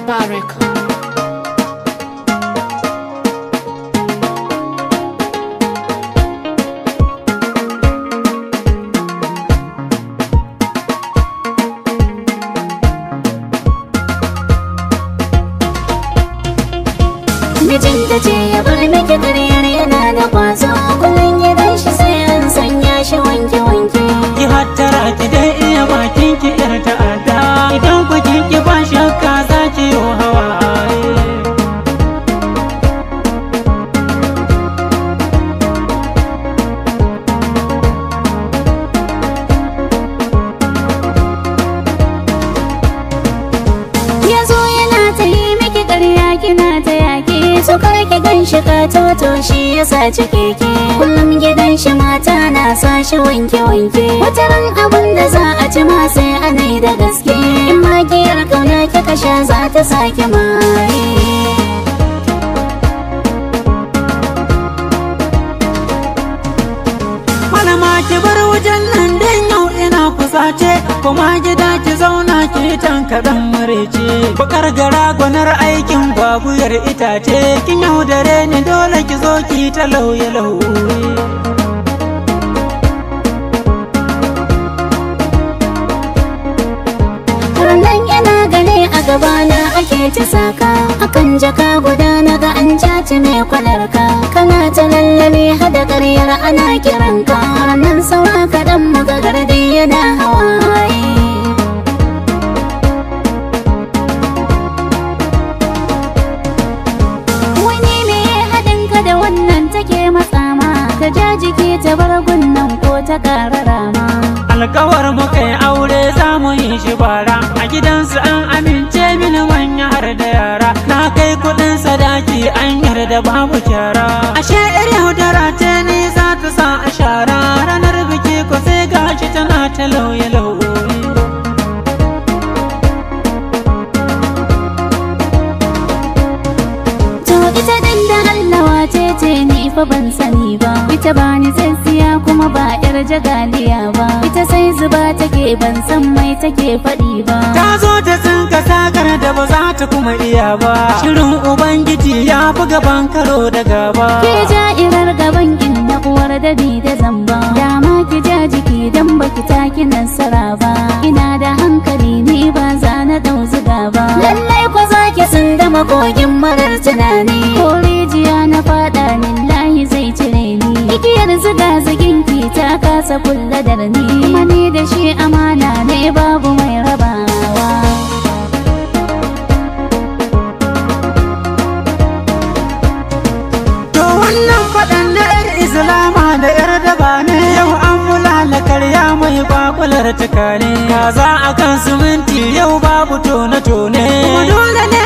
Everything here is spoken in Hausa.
Mubarak. mijinta ce ya bar miki karyar yana da kwazo kullum gidan shi sai an sanya shi wanke wanke ki hattara ki dai iya bakin ki yar ta'adda idan ku kin ki ba shakka za ki yi hawa ya zo yana ta yi miki karya kina ta yaki so kar ki gan shi ka toto shi ya saci keke kullum gidan shi mata na sa shi wanke wanke wata ran abun da za a ci ma sai ana yi da gaske in ma giyar kauna kika sha za ta sake maye malama ki bar wajen nan dan yau ina kusace kuma gida ki zauna ki tankaɗan marece bakar gara gwanar aikin babuyar itace kin yaudare ni dole ki zo ki ta lauye lauye Rannan yana gane a gabana ake ci saka Akan jaka guda na ga an caci mai kwalarka Kana ta lallame hada karyar ana kiranka Rannan saura kaɗan muga gardi yana hawaye Wani me haɗin ka da wannan take matsama Ta ja jiki ta bar gunnan ko ta ƙara rama alkawar muka yi aure za mu yi shi bara a gidansu an amince mini manya har da yara na kai kudin sadaki an yarda babu kyara ashe yar yaudara ce ni za ta sa a shara ranar biki ko sai gashi tana ta lauye lauye To ita din da Allah wace ce ni fa ban sani ba Ita ba ni tsintsiya kuma ba yar jagaliya ba Ita sai zuba take ban san mai take faɗi ba ta zo ta tsinka sakar da ba za ta kuma iya ba shirin ubangiji ya fi gaban karo da gaba Ke ja'irar gaban inda uwar dadi da zamba Dama ki ja jiki dan baki taki nasara ba Ina da hankali ni ba za na dau zuga ba Lallai ko za ki sun dama kogin marar tunani Ko rijiya na fada lillahi zai cire ni Igiyar zuga zugin ki ta kasa kulla da ni Kuma ni da shi amana ne babu mai rabawa To wannan faɗan na 'yar Islama da 'yar daba ne yau an mulala karya mai kwakular tukane. Kaza a kan siminti yau babu tone-tone. Kuma dole ne